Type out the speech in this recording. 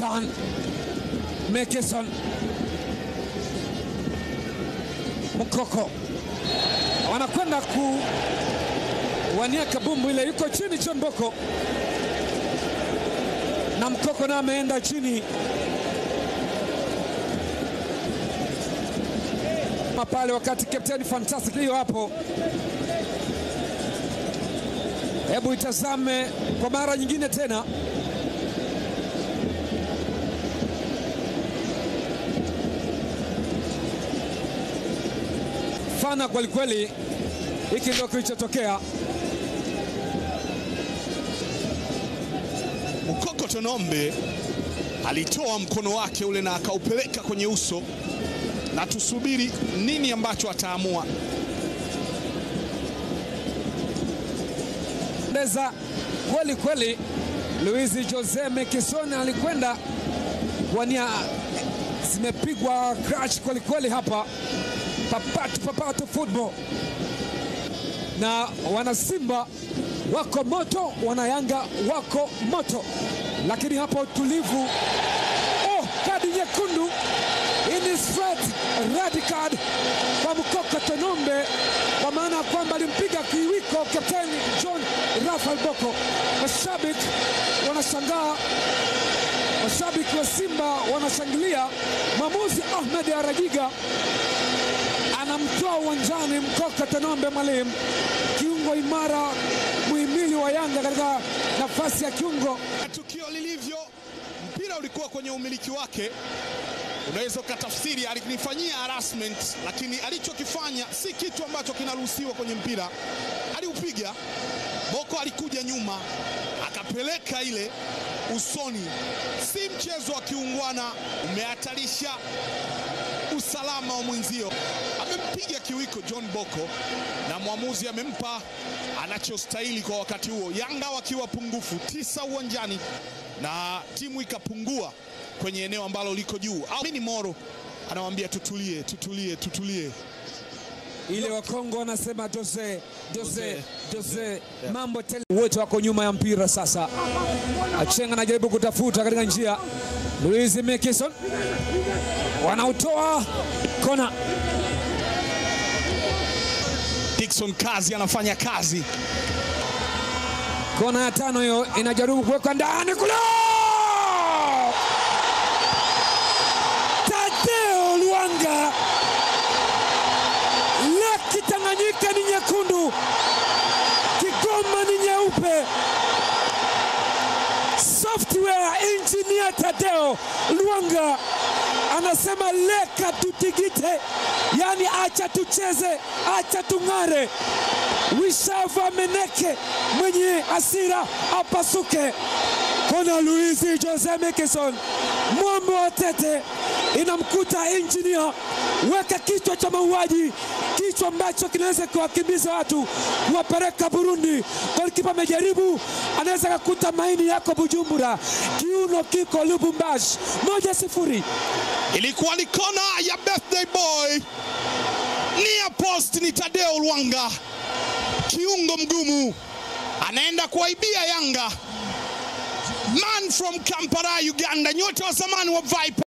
John Mekeson Mkoko wanakwenda kuwania kabumbu ile, yuko chini John Boko na Mkoko naye ameenda chini pale, wakati Captain Fantastic hiyo hapo. Hebu itazame kwa mara nyingine tena. Fana kwelikweli, hiki ndio kilichotokea. Mkoko Tonombe alitoa mkono wake ule na akaupeleka kwenye uso, na tusubiri nini ambacho ataamua. Ndeza kweli kweli, Luis Jose Mekison alikwenda kuwania, zimepigwa crash kweli kweli hapa, papatu papatu football, na wana Simba wako moto, wana Yanga wako moto, lakini hapa utulivu. Oh, kadi nyekundu in straight red card kwa Mkoko Tonombe, kwa maana ya kwamba alimpiga kiwiko kapteni John Rafael Boko. Mashabiki wanashangaa, mashabiki wa Simba wanashangilia. Mwamuzi Ahmed Arajiga anamtoa uwanjani Mkoko Tonombe, mwalimu kiungo imara, muhimili wa Yanga katika nafasi ya kiungo. Tukio lilivyo, mpira ulikuwa kwenye umiliki wake, unaweza ukatafsiri alinifanyia harassment, lakini alichokifanya si kitu ambacho kinaruhusiwa kwenye mpira. Aliupiga Boko, alikuja nyuma akapeleka ile usoni. Si mchezo wa kiungwana, umehatarisha usalama wa mwenzio. Amempiga kiwiko John Boko na mwamuzi amempa anachostahili kwa wakati huo. Yanga wakiwa pungufu tisa uwanjani na timu ikapungua kwenye eneo ambalo liko juu. Amini Moro anawaambia tutulie, tutulie, tutulie. ile Wakongo wanasema Jose, Jose, Jose. Jose, mambo tele. Wote wako nyuma ya mpira sasa. Achenga anajaribu kutafuta katika njia. Luis Mekison wanautoa kona. Dickson kazi anafanya kazi. Kona ya tano hiyo inajaribu kuwekwa ndani kule. Tadeo Luanga, laki Tanganyika ni nyekundu, Kigoma ni nyeupe. Software engineer Tadeo Luanga anasema leka tutigite, yani acha tucheze, acha tung'are. Wishava Meneke mwenye asira apasuke. Kona Luis Jose Mekison, mwambo wa tete inamkuta engineer, weka kichwa cha mauaji, kichwa ambacho kinaweza kuwakimbiza watu kuwapeleka Burundi. Golikipa amejaribu, anaweza kakuta maini yako Bujumbura, kiuno kiko Lubumbashi. Moja sifuri. Ilikuwa ni kona ya birthday boy, nia post ni Tadeo Lwanga, kiungo mgumu, anaenda kuwaibia Yanga. Man from Kampala, Uganda, nyota wa zamani wa Viper.